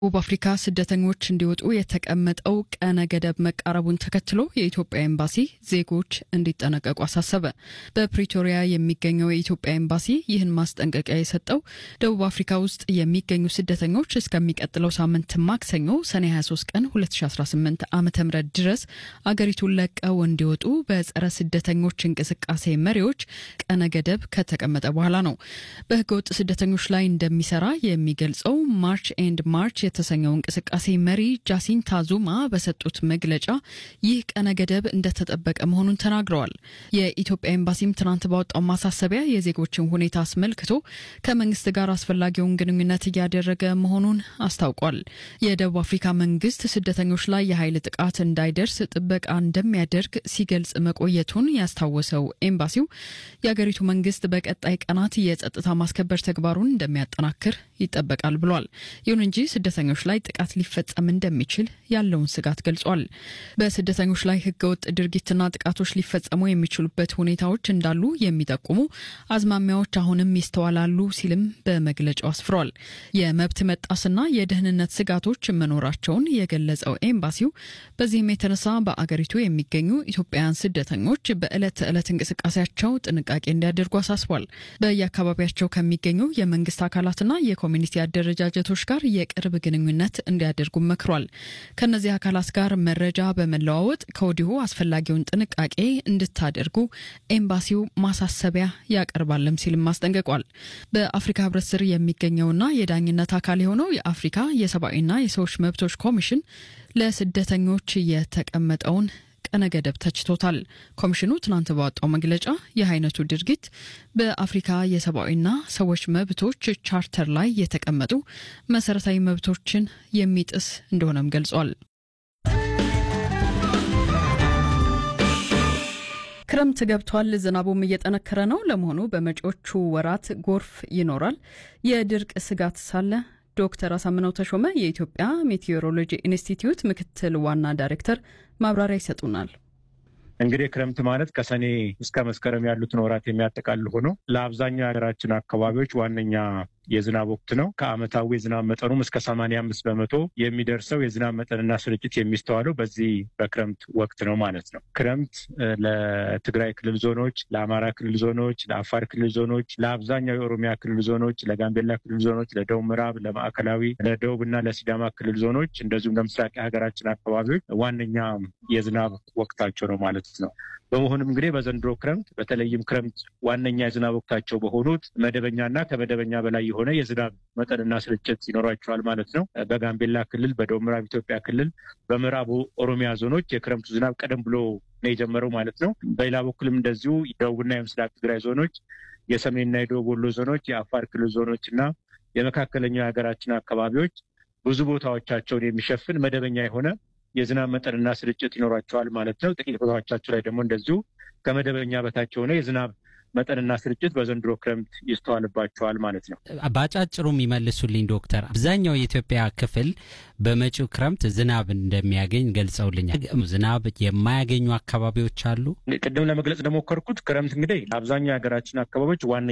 ደቡብ አፍሪካ ስደተኞች እንዲወጡ የተቀመጠው ቀነ ገደብ መቃረቡን ተከትሎ የኢትዮጵያ ኤምባሲ ዜጎች እንዲጠነቀቁ አሳሰበ። በፕሪቶሪያ የሚገኘው የኢትዮጵያ ኤምባሲ ይህን ማስጠንቀቂያ የሰጠው ደቡብ አፍሪካ ውስጥ የሚገኙ ስደተኞች እስከሚቀጥለው ሳምንት ማክሰኞ ሰኔ 23 ቀን 2018 ዓ ም ድረስ አገሪቱን ለቀው እንዲወጡ በጸረ ስደተኞች እንቅስቃሴ መሪዎች ቀነ ገደብ ከተቀመጠ በኋላ ነው። በህገወጥ ስደተኞች ላይ እንደሚሰራ የሚገልጸው ማርች ኤንድ ማርች የተሰኘው እንቅስቃሴ መሪ ጃሲንታ ዙማ በሰጡት መግለጫ ይህ ቀነ ገደብ እንደተጠበቀ መሆኑን ተናግረዋል። የኢትዮጵያ ኤምባሲም ትናንት ባወጣው ማሳሰቢያ የዜጎችን ሁኔታ አስመልክቶ ከመንግስት ጋር አስፈላጊውን ግንኙነት እያደረገ መሆኑን አስታውቋል። የደቡብ አፍሪካ መንግስት ስደተኞች ላይ የኃይል ጥቃት እንዳይደርስ ጥበቃ እንደሚያደርግ ሲገልጽ መቆየቱን ያስታወሰው ኤምባሲው የአገሪቱ መንግስት በቀጣይ ቀናት የጸጥታ ማስከበር ተግባሩን እንደሚያጠናክር ይጠበቃል ብሏል። ይሁን እንጂ ስደተኞች ላይ ጥቃት ሊፈጸም እንደሚችል ያለውን ስጋት ገልጿል። በስደተኞች ላይ ህገወጥ ድርጊትና ጥቃቶች ሊፈጸሙ የሚችሉበት ሁኔታዎች እንዳሉ የሚጠቁሙ አዝማሚያዎች አሁንም ይስተዋላሉ ሲልም በመግለጫው አስፍሯል። የመብት መጣስና የደህንነት ስጋቶች መኖራቸውን የገለጸው ኤምባሲው በዚህም የተነሳ በአገሪቱ የሚገኙ ኢትዮጵያውያን ስደተኞች በዕለት ተዕለት እንቅስቃሴያቸው ጥንቃቄ እንዲያደርጉ አሳስቧል። በየአካባቢያቸው ከሚገኙ የመንግስት አካላትና የኮሚኒቲ አደረጃጀቶች ጋር የቅርብ ግንኙነት እንዲያደርጉ መክሯል። ከእነዚህ አካላት ጋር መረጃ በመለዋወጥ ከወዲሁ አስፈላጊውን ጥንቃቄ እንድታደርጉ ኤምባሲው ማሳሰቢያ ያቀርባልም ሲልም አስጠንቅቋል። በአፍሪካ ህብረት ስር የሚገኘውና የዳኝነት አካል የሆነው የአፍሪካ የሰብአዊና የሰዎች መብቶች ኮሚሽን ለስደተኞች የተቀመጠውን ቀነ ገደብ ተችቶታል። ኮሚሽኑ ትናንት ባወጣው መግለጫ ይህ አይነቱ ድርጊት በአፍሪካ የሰብአዊና ሰዎች መብቶች ቻርተር ላይ የተቀመጡ መሰረታዊ መብቶችን የሚጥስ እንደሆነም ገልጿል። ክረምት ገብቷል። ዝናቡም እየጠነከረ ነው። ለመሆኑ በመጪዎቹ ወራት ጎርፍ ይኖራል? የድርቅ ስጋት ሳለ ዶክተር አሳምነው ተሾመ የኢትዮጵያ ሜቴዎሮሎጂ ኢንስቲትዩት ምክትል ዋና ዳይሬክተር ማብራሪያ ይሰጡናል። እንግዲህ ክረምት ማለት ከሰኔ እስከ መስከረም ያሉትን ወራት የሚያጠቃልል ሆኖ ለአብዛኛው የሀገራችን አካባቢዎች ዋነኛ የዝናብ ወቅት ነው። ከዓመታዊ የዝናብ መጠኑም እስከ ሰማንያ አምስት በመቶ የሚደርሰው የዝናብ መጠንና ስርጭት የሚስተዋለው በዚህ በክረምት ወቅት ነው ማለት ነው። ክረምት ለትግራይ ክልል ዞኖች፣ ለአማራ ክልል ዞኖች፣ ለአፋር ክልል ዞኖች፣ ለአብዛኛው የኦሮሚያ ክልል ዞኖች፣ ለጋምቤላ ክልል ዞኖች፣ ለደቡብ ምዕራብ፣ ለማዕከላዊ፣ ለደቡብ እና ለሲዳማ ክልል ዞኖች እንደዚሁም ለምስራቅ የሀገራችን አካባቢዎች ዋነኛ የዝናብ ወቅታቸው ነው ማለት ነው። በመሆኑም እንግዲህ በዘንድሮ ክረምት በተለይም ክረምት ዋነኛ የዝናብ ወቅታቸው በሆኑት መደበኛና ከመደበኛ በላይ የሆነ የዝናብ መጠንና ስርጭት ይኖራቸዋል ማለት ነው። በጋምቤላ ክልል፣ በደቡብ ምዕራብ ኢትዮጵያ ክልል፣ በምዕራቡ ኦሮሚያ ዞኖች የክረምቱ ዝናብ ቀደም ብሎ ነው የጀመረው ማለት ነው። በሌላ በኩልም እንደዚሁ የደቡብና የምስራቅ ትግራይ ዞኖች፣ የሰሜንና የደቡብ ወሎ ዞኖች፣ የአፋር ክልል ዞኖች እና የመካከለኛው የሀገራችን አካባቢዎች ብዙ ቦታዎቻቸውን የሚሸፍን መደበኛ የሆነ የዝናብ መጠንና ስርጭት ይኖራቸዋል ማለት ነው። ጥቂት ቦታዎቻቸው ላይ ደግሞ እንደዚሁ ከመደበኛ በታች የሆነ የዝናብ መጠንና ስርጭት በዘንድሮ ክረምት ይስተዋልባቸዋል ማለት ነው። በአጫጭሩ የሚመልሱልኝ ዶክተር፣ አብዛኛው የኢትዮጵያ ክፍል በመጪው ክረምት ዝናብ እንደሚያገኝ ገልጸውልኛል። ዝናብ የማያገኙ አካባቢዎች አሉ። ቅድም ለመግለጽ እንደሞከርኩት ክረምት እንግዲህ አብዛኛው የሀገራችን አካባቢዎች ዋነ